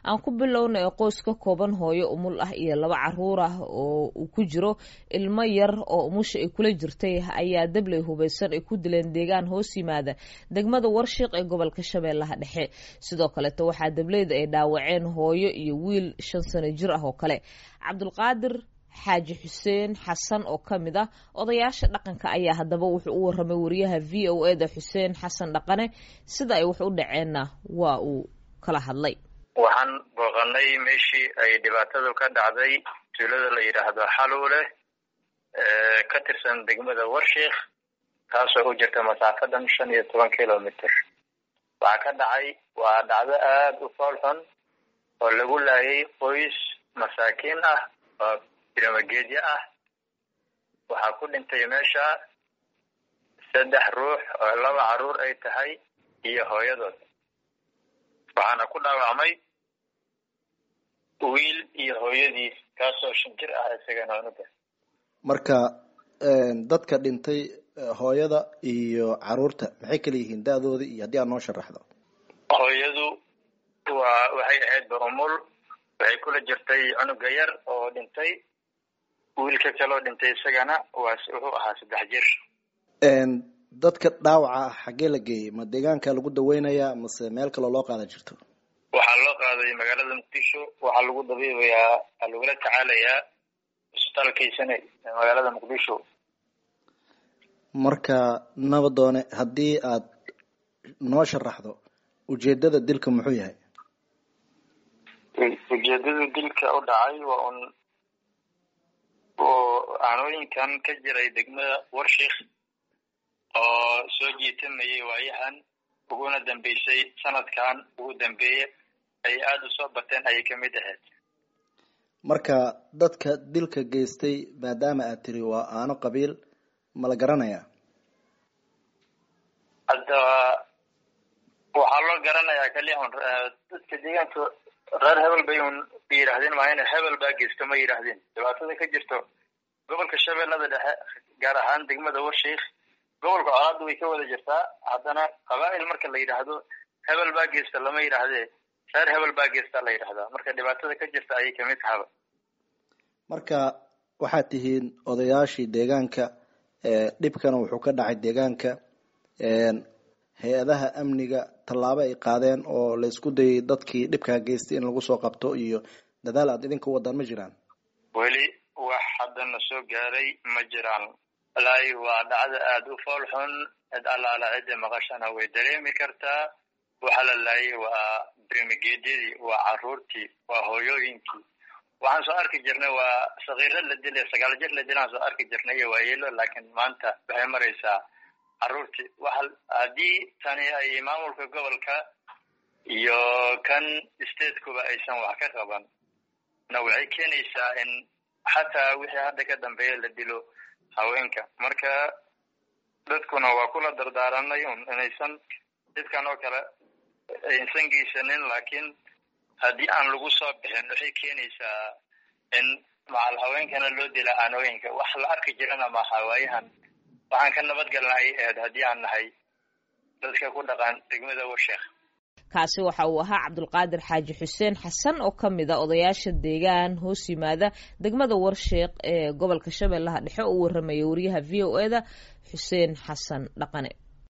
aan ku bilowna ee qoys ka kooban hooyo umul ah iyo laba caruur ah oo uu ku jiro ilmo yar oo umusha ay kula jirtay ayaa dabley hubaysan ay ku dileen deegaan hoos yimaada degmada warshiiq ee gobolka shabeellaha dhexe sidoo kaleeto waxaa dableyda ay dhaawaceen hooyo iyo wiil shan sano jir ah oo kale cabdulqaadir xaaji xuseen xasan oo ka mid ah odayaasha dhaqanka ayaa haddaba wuxuu u waramay wariyaha v o e da xuseen xasan dhaqane sida ay wax u dhaceenna waa uu kala hadlay waxaan booqanay meeshii ay dhibaatadu ka dhacday tuulada la yidhaahdo xaluule ka tirsan degmada warshiikh taasoo u jirta masaafadan shan iyo toban kilomitr waxaa ka dhacay waa dhacdo aada u fool xun oo lagu laayay qoys masaakiin ah oo biramageedyo ah waxaa ku dhintay meesha saddex ruux oo laba caruur ay tahay iyo hooyadood waxaana ku dhaawacmay wiil iyo hooyadiis kaasoo shan jir ah isagana unuga marka dadka dhintay hooyada iyo caruurta maxay kala yihiin da-dooda iyo haddii aad noo sharaxdo hooyadu waa waxay ahayd ba umul waxay kula jirtay cunuga yar oo dhintay wiilka kaloo dhintay isagana waa wuxuu ahaa saddex jir dadka dhaawaca ah xaggee la geeyey ma deegaanka lagu daweynayaa mase meel kaloo loo qaadan jirto waxaa loo qaaday magaalada muqdisho waxaa lagu dabiibayaa waxaa lagula tacaalayaa isbitaalkaysane magaalada muqdisho marka nabadoone haddii aad noo sharaxdo ujeedada dilka muxuu yahay ujeedada dilka u dhacay waa un oo aanooyinkan ka jiray degmada warshiikh oo soo jiitamayay waayahan uguna dambeysay sanadkan ugu dambeeye ay aada u soo bateen ayay kamid ahayd marka dadka dilka geystay maadaama aad tiri waa aano qabiil ma la garanayaa hadda waxaa loo garanayaa kaliya un dadka deegaanka reer hebel bay un yidhaahdeen maayna hebel baa geysta ma yidhaahdeen dhibaatada ka jirto gobolka shabeellada dhexe gaar ahaan degmada warshiikh gobolka colaada way ka wada jirtaa haddana qabaa'il marka la yidhaahdo hebel baa geysta lama yidhaahdee reer hebel baa geesta la yidhahdaa marka dhibaatada ka jirta ayay kamid tahaba marka waxaad tihiin odayaashii deegaanka dhibkana wuxuu ka dhacay deegaanka hay-adaha amniga tallaabo ay qaadeen oo la isku dayay dadkii dhibkaa geystay in lagu soo qabto iyo dadaal aad idinka wadaan ma jiraan weli wax haddana soo gaaray ma jiraan walaahi waa dhacdo aada u fool xun cid allaala cidda maqashana way dareemi kartaa waxa la laayay waa brimigeedyadii waa caruurtii waa hooyooyinkii waxaan soo arki jirnay waa sakiiro la dilay sagaal jir la dilaan soo arki jirnay iyo waayeelo laakiin maanta waxay maraysaa caruurtii waxa haddii tani ay maamulka gobolka iyo kan statekuba aysan wax ka qaban na waxay keenaysaa in xataa wixii hadda ka dambeeya la dilo haweenka marka dadkuna waa kula dardaaranay un inaysan dadkan oo kale aysan geysanin laakiin haddii aan lagu soo bixin waxay keenaysaa in macal haweenkana loo dila aanooyinka wax la arki jirana maaha waayahan waxaan ka nabadgalna ay ahayd haddii aan nahay dadka ku dhaqan degmada warsheekh kaasi waxa uu ahaa cabdulqaadir xaaji xuseen xasan oo ka mid a odayaasha deegaan hoos yimaada degmada warsheekh ee gobolka shabeellaha dhexe oo u waramaya wariyaha v o e da xuseen xasan dhaqane